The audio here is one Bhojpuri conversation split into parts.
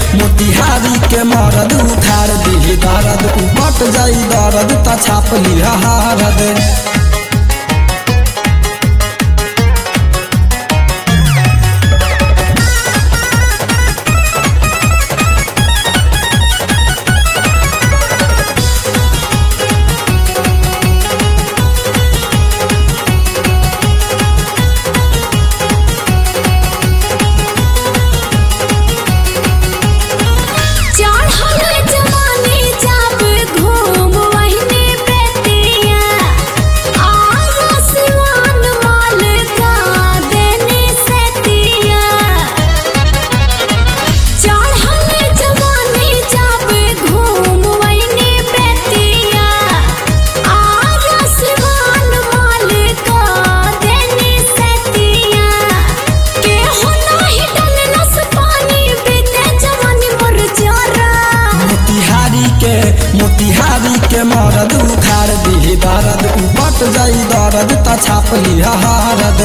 मोतिहारी के मरद उखाड़ दी दर्द उपट जाई दर्द त छाप लिहा हारद चढ़ल जवानी जब घूम वहिने बेतिया आरा सिवान माल का देने सेतिया चढ़ल जवानी जब घूम वहिने बेतिया आरा सिवान माल का देने सेतिया के हो नाही डलनस पानी बीते जवानी मोर जरा मोतिहारी के मोतिहारी के मरद उखाड़ दी दर्द उपट जाई दर्द त छाप लिहा हारद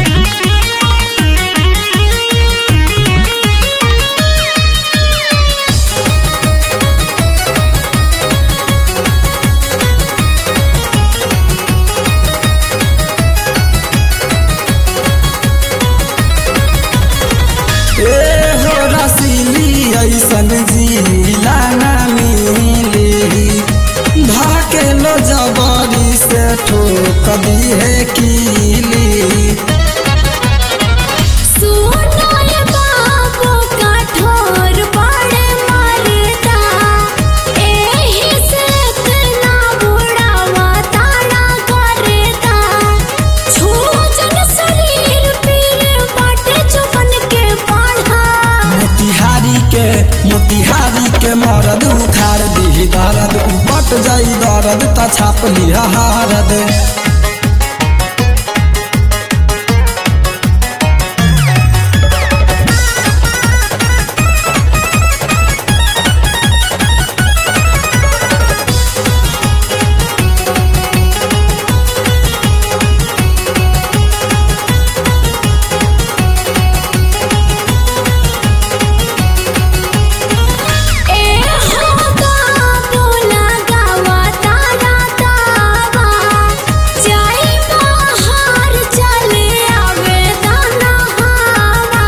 ए हो रसीली ऐसन जिला ना मिली धाके लो जबरी से ठोक दी है कीली सुनाय बाबू कठोर बड़े मरदा एही से इतना बुढ़ावा ताड़ा करदा छोजन शरीर पीर बाटे चुबन के पढ़ा मोतिहारी के मोतिहारी के मरद उखाड़ दी दर्द उपट जाई दर्द त छाप लिहा हारद ए हो बाबू लगावा तारा तावा जाई बाहर चले आवे दाना हवा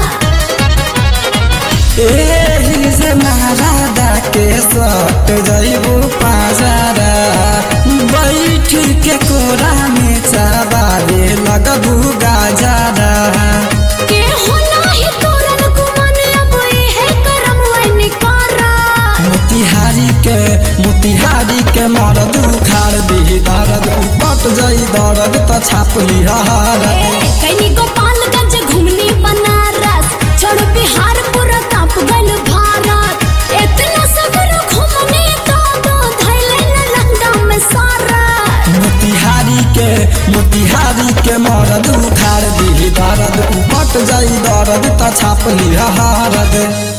एही से महाराजा के सट जइबू पाजारा बैठ के कोरा में चाबारे लगबू गाजारा के हो नाही तोरन गुमान अब इहे करम वैन करा मोतिहारी के मोतिहारी के मरद उखाड़ दी दर्द उपट जाई दर्द त छाप लिहा हारद कैनी गोपालगंज घुमनी बनारस छोड़ बिहार पूरा कांप गल भारत इतना सगरो घुमने तो दो धैले न लंगा में सारा मोतिहारी के मोतिहारी के मरद उखाड़ दी दर्द उपट जाई दर्द त छाप लिहा हारद